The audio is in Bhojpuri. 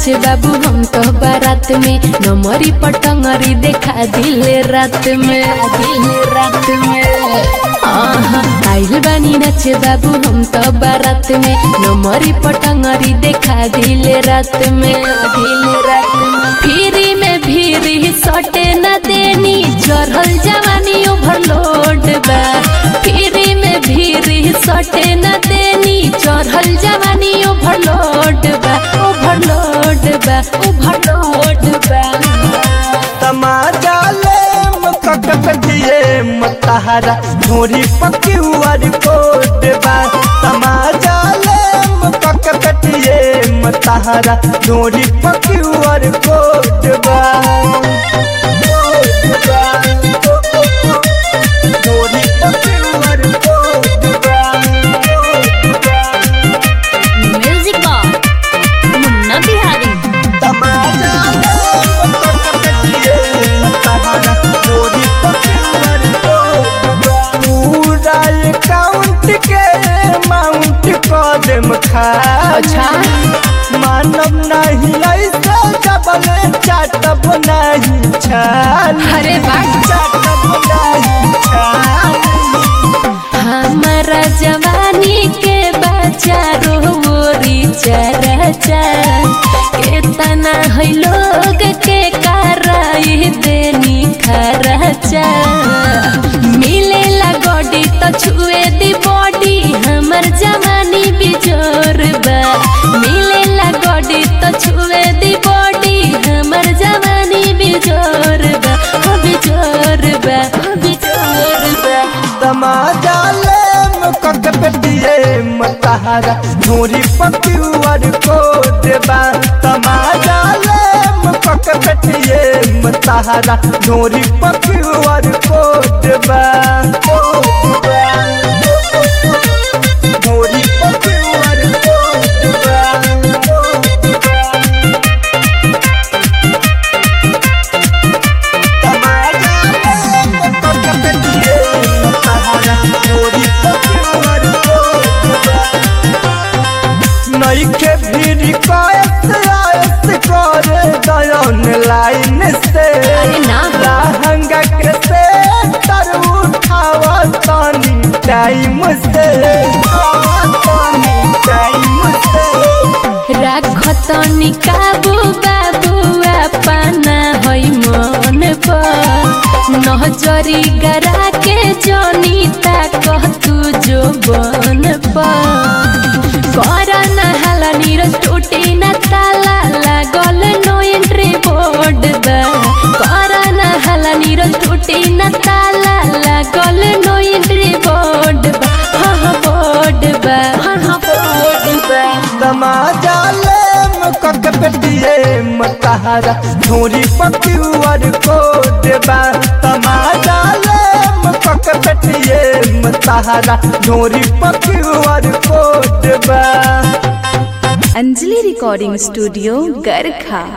नाचे बाबू हम तो बारात में नमरी पटंगरी देखा दिले रात में दिले रात में आहा, आइल बानी नाचे बाबू हम तो बारात में नमरी पटंगरी देखा दिले रात में दिले रात में फिरी में भीरी सटे न देनी चढ़ल जवानी ओवरलोड बा फिरी में भीरी सटे न देनी चढ़ल जवानी ओवरलोड बा ओवरलोड बा ओवरलोड बा तमाजा ले मककटिए मतहरा धोरी पक्युआर कोट बा तमाजा ले मककटिए मतहरा धोरी पक्युआर कोट बा धोरी पक्युआर कोट बा म्यूजिक बॉक्स मुन्ना बिहारी तमाजा पूरा अकाउंट के अमाउंट कदम खा अच्छा मानव नहीं ऐसा डबल चाटब नहीं छाल अरे वाह चाटब नहीं छाल हमारा जवानी के बच्चा रोरी चरचा के तना है लोग के कराई देनी खरचा मिलेला गोडी तो छुए दी बॉडी हमर जवानी बिजोर बा मिलेला गोडी तो छुए दी बॉडी हमर जवानी बिजोर बा हो बिजोर बा हो बिजोर बा तमाजा ले मुकक पेटिए मतहरा धोरी पक्युआर को देबा तमाजा ले मुकक पेटिए मतहरा धोरी पक्युआर को देबा धोरी पक्युआर को तमाजा ले मुकक पेटिए मतहरा धोरी पक्युआर को देबा नईखे भीड़ कायस आयस करे दयन लाइन से अरे ना। लहंगा के से तर उठावा तानी टाइम से उठावा तानी टाइम से राखतनी काबू बाबू अपना है मन पर नजरी गरा के जनीता कह तू जो बन पर कर नहाला नीरज टूटी न ताला लागल नो एंट्री बोर्ड बा कर नहाला नीरज टूटी न ताला लागल नो एंट्री बोर्ड बा हाँ हाँ बोर्ड बा हाँ हाँ बोर्ड बा तमाजा ले मुकक पेटिए मतहरा धोरी पक्युआर को देबा तमाजा ले मुकक पेटिए मतहरा धोरी पक्युआर को देबा अंजलि रिकॉर्डिंग स्टूडियो गरखा